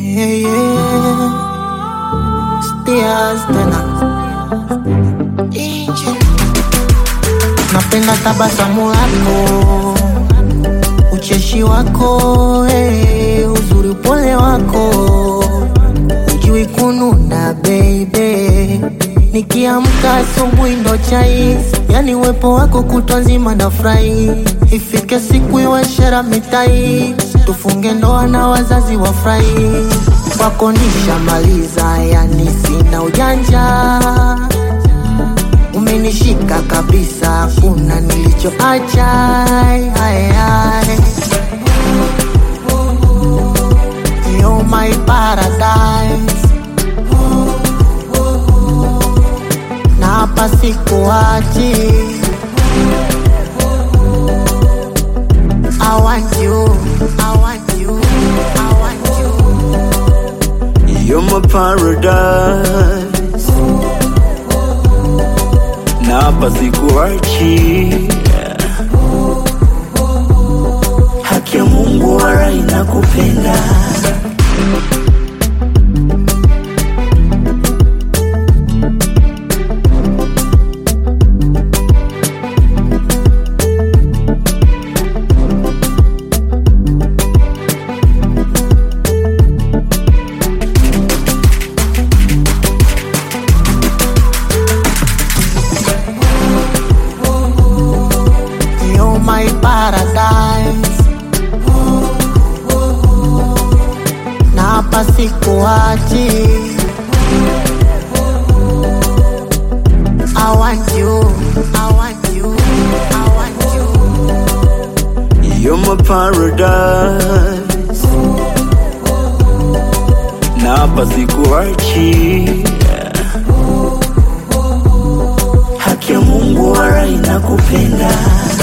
Yeah, yeah. Stias tena napenda tabasamu lako, ucheshi wako, hey, uzuri upole wako, ujui kununa baby. Nikiamka asubuhi ndo chai, yani uwepo wako kutwa nzima na furahi. Ifike siku iwe shera mitai, tufunge ndoa na wazazi wafurahi. Kwako nishamaliza, yani sina ujanja umenishika kabisa, kuna nilichoacha. Ai, ai, ai. You're my paradise, na hapa sikuachi. I want you, I want you, I want you. You're my paradise na hapa sikuachi. Haki ya Mungu wala inakupenda You're my paradise, na hapa sikuachi. I want you, I want you, I want you. You're my paradise na hapa sikuachi. Haki ya Mungu wala inakupenda